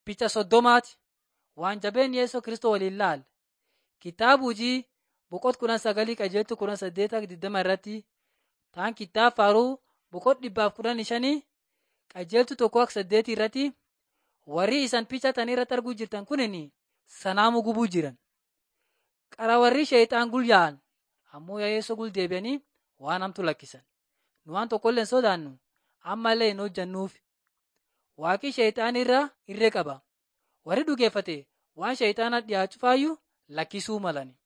Picha soddomaati. Waan jabeen Yesuus Kiristoos waliin laal. Kitaaba hojii boqot kudha sagalii qajeeltu kudha saddeeta digdama irratti taan kitaaba faaruu boqot dhibbaaf kudhan shanii qajeeltu tokko akka saddeetii irratti warri isan picha tan irratti arguu jirtan kunin sanaamu gubuu jiran. Qara warri sheexaan gulyaa'an ammoo Yesuus gul deebi'anii waan hamtu lakkisan. Nu waan tokkollee hin sodaannu ammallee hin hojjannuuf. Waaqi sheexaan irra irree qaba. Warri dhugeeffate waan sheexaana dhiyaachuu faayyuu lakkisuu malani.